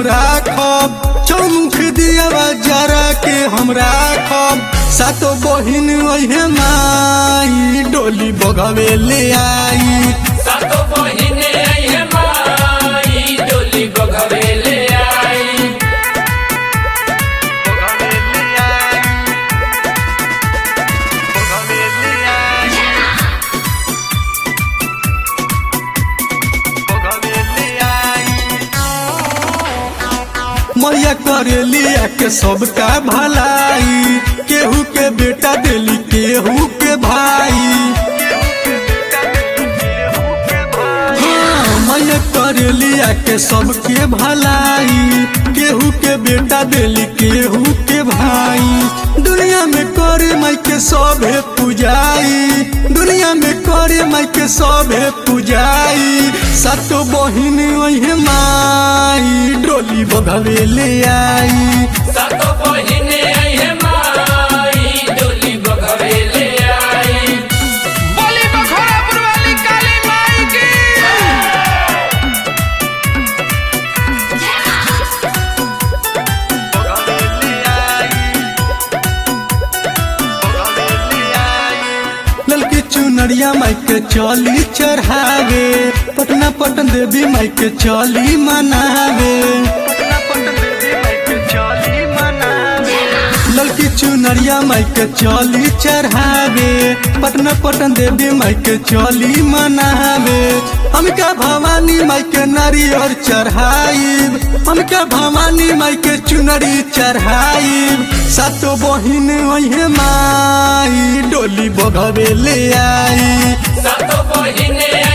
हम राखब चौमुख दिया जरा के हम राखब सातो बहिन ओहे माई डोली बगवे ले आई सातो बहिने आइहे माई डोली बघवे ले आई मैया करेलिया के सबका भलाई केहू के बेटा दिली केहू के भाई हाँ, मैया करेलिया के सबके भलाई केहू के बेटा दिली केहू के भाई दुनिया में करे माई के सभे पूजाई दुनिया में करे माई के सभे पूजाई सातो बहिन ओहे माई डोली बगवे ले आई सातो बहिने आइहे माई डोली बघवे ले आई बोली बखोरापुर वाली काली माई की ललकी चुनरिया माई के चली चढ़ावे पटना पटन देवी माई के चली मनावे ललकी चुनरिया माई के चली चढ़ावे पटना पटन देवी माई के चली मनावे हमका भवानी माई के नारियर चढ़ाइब हमका भवानी माई के चुनरी चढ़ाइब सातो बहिन ओहे माई डोली बगवे ले आई सातो बहिने